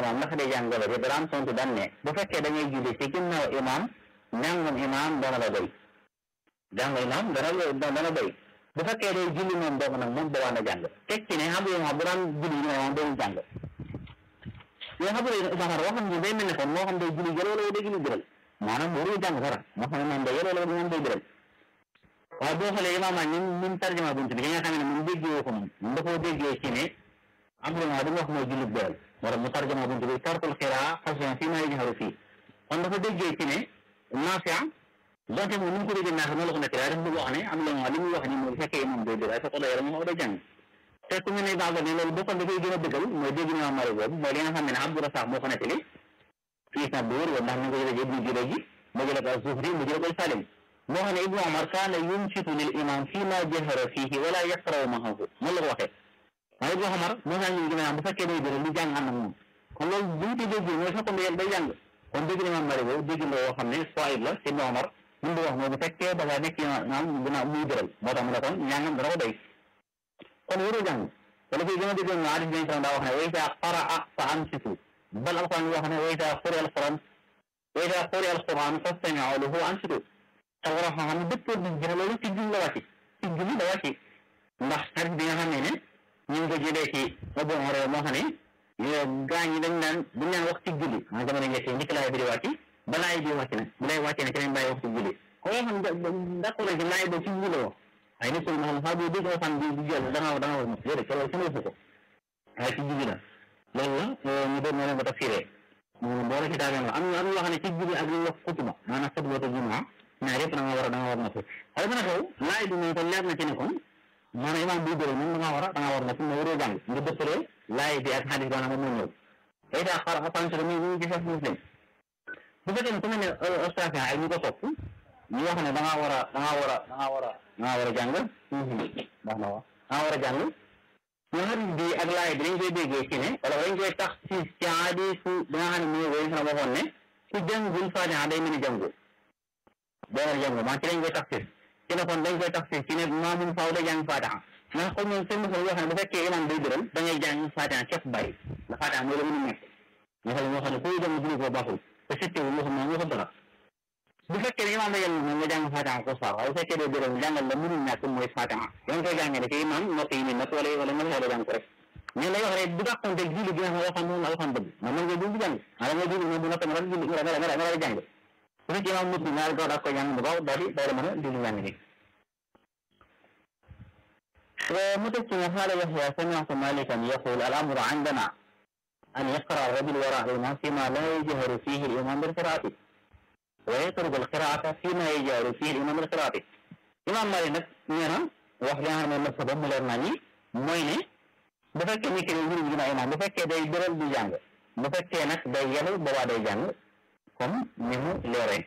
imam ndax day jàng wala dara am tontu daan ne bu fekkee da ngay julli ci ginnaaw imam njàngum imam dana la doy jàng imam dana dana doy bu fekkee day julli moom dong nag moom boobaa na jàng teg ci ne xam nga bu daan julli moom day jàng yoo xam ne Zahar waxam ni day mel ne kon moo xam day julli jël wala day julli jëral maanaam warul jàng dara moo xam ne moom day jël wala moom day jëral waaye boo xoolee imaam ñun ñun tarjuma bunt bi nga xam ne moom déggee ko moom moom dafa déggee ci ne am na li mu wax mooy julli jëral wala mu tarjuma bunt bi tarkul xiraa xasyan fii maa yajharu fii kon dafa déggee ci ne Naafi' donte moom ni mu ko déggee Naafi' noonu la ko nekk daal dafa bëgg wax ne am na li muy wax ni moom bu fekkee moom day jël ay fekk day moom day jàng te ku mel ne baax ne loolu boo ko dafay gën a dëggal mooy dégg naa mari boobu mooy li nga xam ne Abdu Rasaaq moo ko nettali fii sax bu wér woon ndax ni ko jëlee ibnu Jurayj ji mu jëlee ko Zuhri mu jëlee ko Salim moo xam ne Ibnu Umar kaana yunsitu lil imam fii ma jahara fiihi wala yaqra'u ma'ahu noonu la ko waxee waaye Ibnu Umar moo tax ñu gën bu fekkee day jëlee lu jàng ànd ak moom kon loolu bu ñu ko déggee mooy fekkoon day day jàng kon dégg na mari boobu dégg na woo xam ne soayib la si Ibnu Umar li mu wax mooy bu fekkee da ngaa nekk naam gannaaw muy jëral moo tax mu ne kon ñaangam dana ko doy kon warul jàng wala koy gën a dégg nga hadis bi daa wax ne wa iza qaraa fa ansitu bal alquran wax ne wa iza quri'a alquran wa iza quri'a alquran fastami'u lahu wa ansitu te war a xam ne dëppoo bi gën a loolu ci julli la wàcc ci julli la wàcc ndax hadis bi nga xam ne ne ñu ngi ko jëlee ci Abu Hurayra moo xam ne gaa ñi dañ naan buñ naan wax ci julli ma jamono njëkk njëkk laay bi di wàcc ba laay bi wàcc na bu lay wàccee ne ci lañ bàyyi wax ci julli ko yoo xam d'accord ci laay boobu ci julli wax ay nit ñi moom xam nga dégg nga xam ne du jël da nga da nga war a mos déedéet loolu sama yëfu ko waaye ci julli la loolu la ñu doon noonu ba tafsiree boo la ci daal am na am loo xam ne ci julli ak li wax xutba maanaam xutbatu jumaa ñaar yëpp da nga war a da nga war a mos xëy na xew laay bi moom kon leer na ci ne kon maanaam imaam buy bëri moom da nga war a da nga war a mos mais waroo jàng nga dëppalee laay bi ak xadis boo xam ne moo ñëw day daa xar attention mi ñu ci sax muslim bu fekkee ne ku mel ne Australia ay ñu ko topp ñu wax ne da ngaa war a da ngaa war a da ngaa war a da ngaa war a jàng baax na waaw da ngaa war a jàng ñu hadis bi ak laay bi dañ koy déggee ci ne wala dañ koy tax ci ci hadisu bi nga xam ne mooy woy na waxoon ne ku jàngul Faatiha day mel ni jàngul day war a jàngul maa ci dañ koy tax ci ci ne kon dañ koy tax ci ne maamun faaw day jàng Faatiha ndax comme ñoom seen mosul yoo xam ne bu fekkee imam day dëral da ngay jàng Faatiha képp bàyyi ndax Faatiha mooy la mën a nekk nga xam ne moo xam ne kuy dem julli ko baaxul te settewul loo xam ne waxul dara bu fekkee ne imaam la yàlla moom nga jàng Fatiha ko saar waaye bu fekkee dee dërëm jàngal la mënul ñàkk mooy Fatiha yaa ngi koy jàngee ne ci imaam nopp yi nii nag wala wala nga xeele jàng ko rek mais lay wax rek bu dàqonte julli gi nga xam waxam moom la waxam bëgg ma mën nga julli jàng maa nga julli moom bu noppee nga julli nga nga nga nga jàng bu fekkee imaam nit ñi ñaari gaaw daa koy jàng bu gaaw daal di daal di mën a julli jàng ni mu teg ci ne xaala Yaxya sami'tu Malikan yaqul al amru indana an yaqra rajul wara al-imam fima la yajharu fihi al-imam bil qiraati ويترك القراءة فيما يجار فيه الإمام القراءة إمام مالك nag nee na wax li nga xam ne mazhab mu leer naa ni mooy ne bu fekkee ni ki ne njëriñ dina imaam bu fekkee day bëral du jàng bu fekkee nag day yelu boobaa day jàng comme ni mu leeree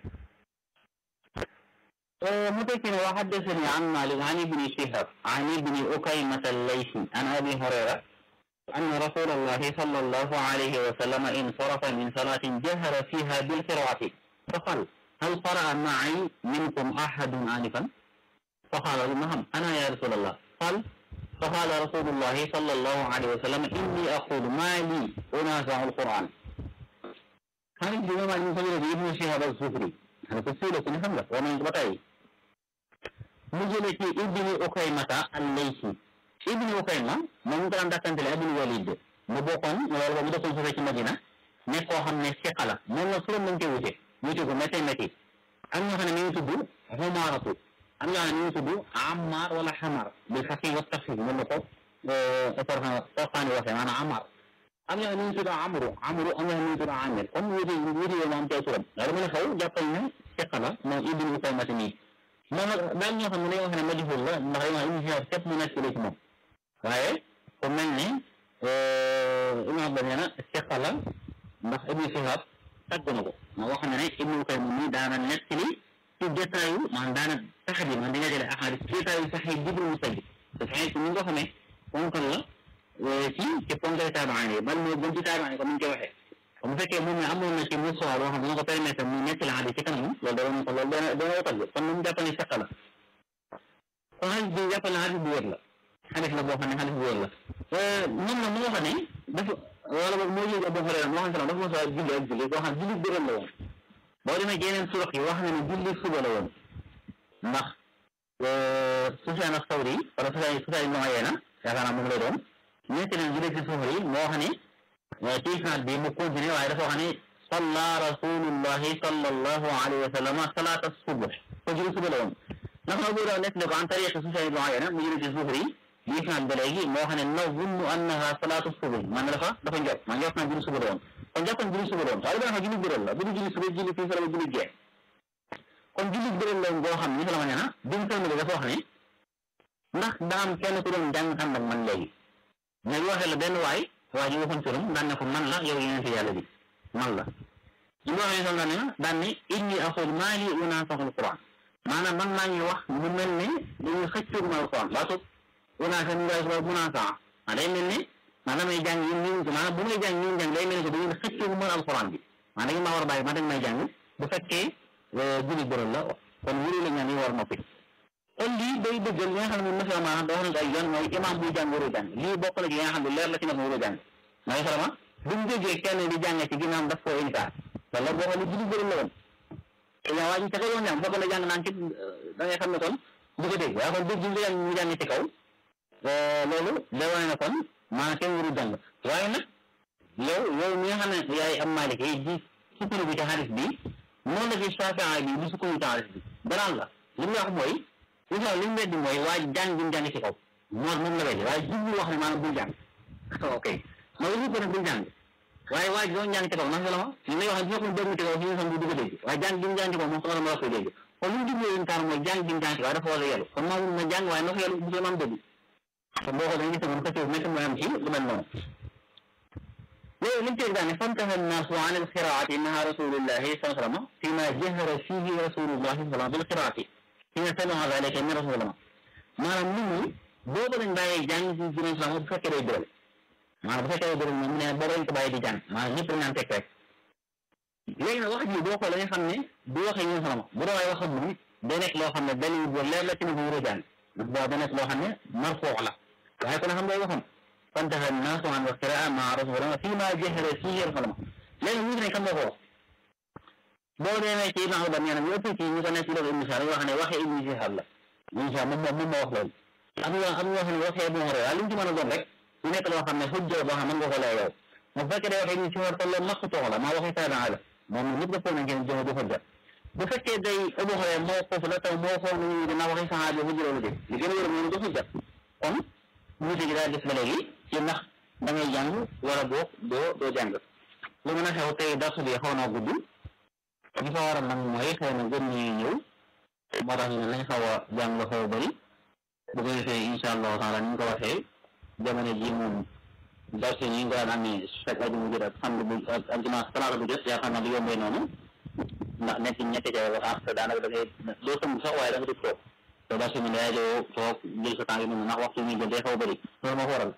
mu tekki ne wa haddasani an Malik an ibni Shihab an ibni Ukaymata al-Laythi an Abi Hurayra أن رسول الله صلى الله عليه وسلم انصرف من صلاة جهر فيها بالقراءة فقال هل قرأ معي منكم أحد آنفا فقال نعم أنا يا رسول الله قال فقال رسول الله صلى الله عليه وسلم إني أقول ما لي أنازع القرآن هذه الجماعة المسلمة ابن شهاب الزهري هذا تفسير في نفهم ومن بطعي مجلة ابن أكيمة الليثي ابن أكيمة من كان دكان ابن الوليد مبوكم ولا مبوكم في مدينة نكو هم نسيقلا من نصر من كيوتي wuute ko métti métti am ñoo xam ne mi ngi tudd xumaaratu am ñoo xam ne mi ngi tudd amaar wala xamar bil xafi wa taxfif mën na ko Sorxaani waxee maanaam amaar am ñoo xam ne mi ngi tudd amru amru am ñoo xam ne mi ngi tudd amir comme wuute wuute yooyu moom tey turam loolu mën a xew jàppal ne fiqa la moom ibnu Ukaymata nii moom nag daal ñoo xam ne dañoo wax ne majhul la ndax dañoo ibnu Shihab képp mu nekk ci moom waaye ku mel ne Ibnu Abbas nee na fiqa la ndax ibnu Shihab tàgg na ko ma wax na ne Ibnu Qayyim mi daana nettali ci détail maanaam daana sax bi man di nga jëlee ahadis détail sax yi Jibril Musajjid te sax ni nga xamee ponkal la ci ci ponkal taabaan yi bal moo gën ci taabaan yi comme ni ñu koy waxee bu fekkee moom ne amoon na ci musuwa boo xam ne dina ko permettre mu nettali hadis ci kanam loolu da doon ko loolu dana dana ko tagg kon moom jàpp ne seq la kon hadis bi jàpp ne hadis bu wér la hadis la boo xam ne hadis bu wér la moom na moo xam ne dafa wala boog moo jël Abu Hurayra moo xam ne dafa mos a julli ak julli boo xam julli bëram la woon boo demee ci yeneen surox yi wax na ne julli suba la woon ndax Sufyaan as-Sawri wala Sufyaan Sufyaan ibn Uyayna yaakaar naa moom lay doon ñeenti leen julli ci suuf yi moo xam ne ci isnaad bi mu continué waaye dafa wax ne salla rasulullahi sallallahu alayhi wa sallam salaata subh ko julli suba la woon ndax na bu doon nekk ne ko an tariq Sufyaan ibn Uyayna mu julli ci suuf yi bi isnaad ba léegi moo xam ne nazunnu annaha salaatu subh man dafa dafa njot man njot naa julli suba la woon kon jàppoon julli suba la woon waaye dafa julli biral la bu du julli suba julli fii la julli gee kon julli biral la woon boo xam ne salama nee na bi mu sëlmale dafa wax ne ndax daa am kenn ku doon jàng ànd ak man léegi mais waxee la benn waay waa ji waxoon turam daan ne ko man la yow yeneen fi yàlla bi man la ñu waxee sam daan ne daan ne inni aqul maa li unaasaxu alquran maanaam man maa ngi wax mu mel ne dañuy xëccoog ma alquran baatu unaasa ñu ngay suba munaasaa ah day mel ne maanaam may jàng yéen ñu maanaam bu may jàng ñu jàng day mel ne que dañuy xëccoog mën alquran bi maanaam dañu maa war a bàyyi ma dañ may jàng bu fekkee julli bëral la kon wuri la ñaan yi war noppi kon lii day dëggal li nga xam ne masala maanaam da wax nañ ko ay yoon mooy imam buy jàng waroo jàng lii bokk na ci yi nga xam ne leer la ci nag waroo jàng mooy salama buñ déggee kenn di jàng ci ginnaaw daf koo inkaar wala boo xam ne julli bëral la woon te yaa waa ji ca kaw yoon jàng fokk na jàng naan ci da ngay xam ne kon du ko dégg waaye kon dégg ñu jàng ñu jàng ci kaw loolu day wane ne kon maanaam kenn warul jàng waaye nag yow yow mi nga xam ne yaay am Maalik yi di sukkandiku ci xaalis bi noonu la ci Shaafi'i bi di sukkandiku ci xaalis bi danaan la li mu wax mooy li nga li mu weddi mooy waa jàng bi mu jàng ci kaw moom moom la weddi waaye jublu wax ne maanaam bul jàng ok mooy li ko ne bul jàng waaye waa ji doon jàng ci kaw ndax la ma li may wax ne bu fekkoon dégg ci kaw si ñu xam du ko dégg waaye jàng bi mu jàng ci kaw moom soxla ma la koy dégg kon li mu jublu leen kaar mooy jàng bi mu jàng ci kaw dafa war a yelu kon maa mun na jàng waaye na ko yelu bu maam dégg kon boo ko dañuy gis moom xëccoo métti mooy am ci lu mel noonu loolu li mu ci daane fantaha annaasu an alqiraati maha rasulillahi sallallahu alayhi wa sallam fi ma jahara fihi rasulullahi sallallahu alayhi wa sallam bil qiraati fi ma sami'a zalika min rasulillah maanaam nit ñi boobu lañ bàyyee jàng ci juróom salaam bu fekkee day biral maanaam bu fekkee day biral moom mu ne boobu lañ ko bàyyi di jàng maanaam ñëpp dañ naan teg rek léegi nag wax ji boo xoolee nga xam ne du waxee ñun salama bu doon ay waxam moom day nekk loo xam ne dalil bu leer la ci ne bu wóor a jàng boo da nekk loo xam ne marfuu la waaye kon xam day waxam fantaha annaasu an alqiraa maa rasulillah fii ma jahara fihi rasulullah léegi mu ne kan moo ko wax boo demee ci Ibn Abdou nee na ñu ëpp ci ñu ko nekk ci loolu Ibn Shihab wax ne waxee Ibn Shihab la Ibn Shihab moom moom moo wax loolu am yoo am yoo xam ne waxee Ibn Hurayra li mu ci mën a doon rek su nekk loo xam ne xujja boo xam ne mën nga ko lay yow bu fekkee day waxee Ibn Shihab te loolu maqtu la maa waxee Sayyidina Ali moom ñëpp dëppoo nañ ngeen joxe du xujja bu fekkee day Abu Hurayra moo foofu la taw moo xool nañu dinaa waxee saxaaba xujja loolu de li gën a wér mooy du xujja kon wuute gi daal des ba léegi ci ndax da ngay jàng wala boog doo doo jàng lu mën a xew tey darsu bi xaw naa gudd li fa waral nag mooy xëy na gën ñuy ñëw moo tax ñu ne lañ xaw a jàng la xaw a bëri bu ko defee incha allahu taala ni ñu ko waxee jamono ji moom darsu yi ñu ngi ko daan amee chaque aju mu jot ak samedi bu ak dimanche talaata bu jot yaakaar naa du yombee noonu ndax nekk ñetti ca wax te daanaka da ngay doo sëmb sax waaye da nga dugg toog te darsu mi day doo toog jël sa temps yi noonu ndax waxtu mi jël day xaw a bëri loolu moo ko waral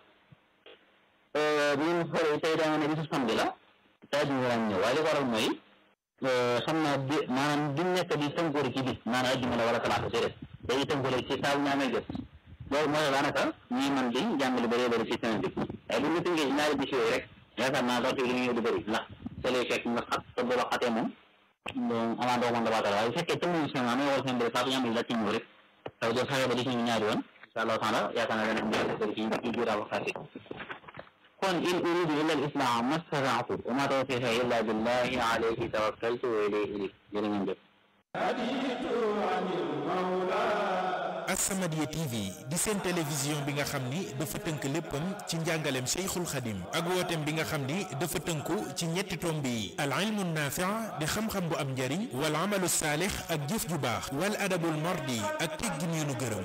bu ñu xoolee tey daa ne bisu samedi la tey du ñu war a ñëw waaye li ko waral mooy xam naa di maanaam di nekk di tënkoori ci bis maanaam ajjuma la wala talaata ci des dañuy tënkoori ci saa bu ñu amee jot loolu mooy daanaka ñuy mën di jàng lu bëree bëri ci semaine bi waaye bu ñu tënkee ci ñaari bis yooyu rek yaakaar naa waxtu bi li ñëw du bëri ndax te lay fekk nga xat te bu la xatee moom moom amaa doo mën dabaatal waaye bu fekkee tënkuñu si maanaam wala seen bëri saa bu ñu amee la ci ñëw rek taw doo fexe ba di ci ñu ñaari yoon incha allahu taala yaakaar naa dana am bëri ci ci biir waxtaan bi kon in uridu illa al-islaha ma stata'tu wa ma tawfiqi illa billahi alayhi tawakkaltu wa ilayhi unib jërë ngeen jëf As-Samadiyya TV di seen télévision bi nga xam ni dafa tënk léppam ci njàngaleem Cheikhul Khadim ak wooteem bi nga xam ni dafa tënku ci ñetti tomb yi al ilmu naafi' di xam-xam bu am njariñ wal amalu saalix ak jëf ju baax wal adabul mardi ak teggin yu nu gërëm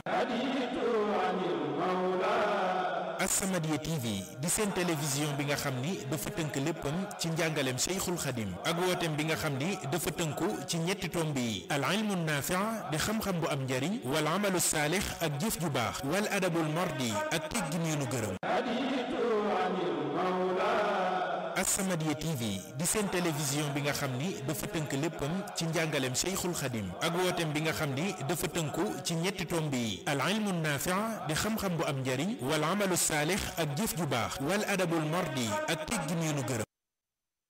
As-Samadiyya TV di seen télévision bi nga xam ni dafa tënk léppam ci njàngaleem Cheikhul Khadim ak wooteem bi nga xam ni dafa tënku ci ñetti tomb yi al ilmu naafi' di xam-xam bu am njariñ wal amalu saalix ak jëf ju baax wal adabul mardi ak teggin yu nu gërëm As-Samadiyya TV di seen télévision bi nga xam ni dafa tënk léppam ci njàngaleem Cheikhul Khadim ak wooteem bi nga xam ni dafa tënku ci ñetti tomb yi al ilmu naafi' di xam-xam bu am njariñ wal amalu saalix ak jëf ju baax wal adabul mardi ak teggin yu nu gërëm